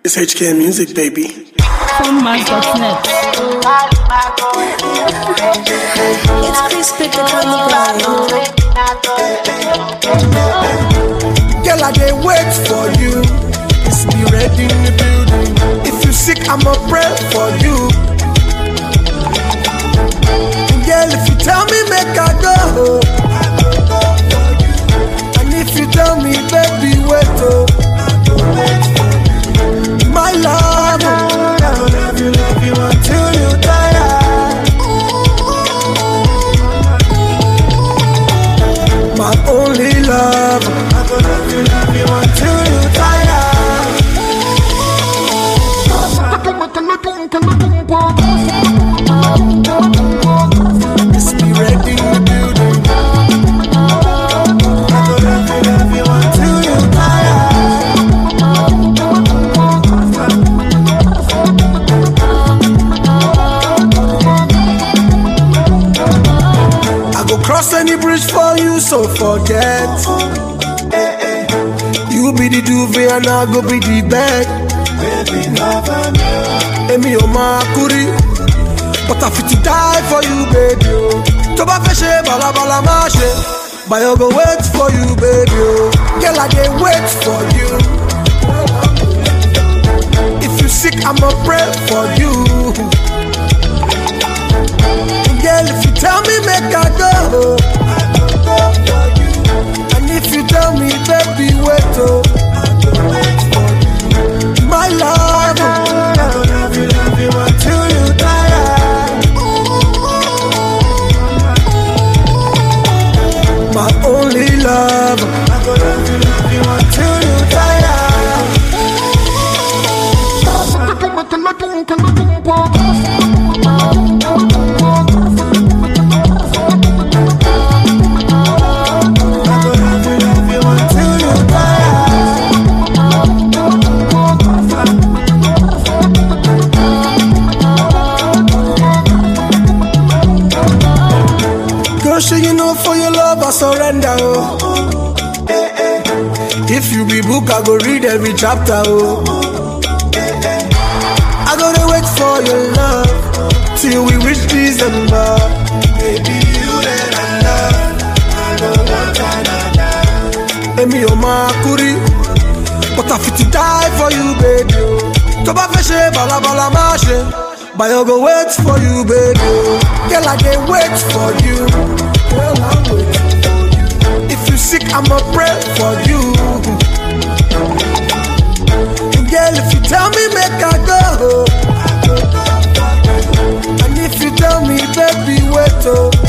It's HK Music, baby. Phonemax.net. It's crispy the honey Girl, I dey wait for you. It's be ready in the building. If you sick, I'ma pray for you. Girl, if you tell me, make I go. And if you tell me, baby, wait, oh. My love, oh. I will love you, love you until you die. My only love, I will love you, love you until you die. Just be ready in the building. I will love you, love you until you die. I go cross any bridge for you, so forget. Eh, eh. You be the duvet and I go be the bed. Baby, never Emi o ma kuri, but I fit to die for you, baby. Oh. Tó bá fẹ́ ṣe balabala má ṣe, but I go wait for you, baby. Oh. Girl, I dey wait for you. If you sick, I'ma pray for you. Girl, if you tell me, make I go. And if you tell me, baby, wait, oh. My love, oh. I will love you, love you until you die. My only love, I will love you, love you until you die. I will love you, love you until you die. Girl, sure you know for your love I surrender, oh. Eh, eh. If you be book, I go read every chapter, oh. Eh, eh. I gotta wait for your love till we reach December. Baby, you that I love, I don't want another. Emi o ma kuri, but I fit to die for you, baby. oh. Tó bá fẹ́ ṣe balabala má ṣe, but I go wait for you, baby. oh. Girl, I dey wait for you. Girl, I'm waiting for you. If you sick, I'ma pray for you. Girl, if you tell me, make I go. And if you tell me, baby, wait, oh.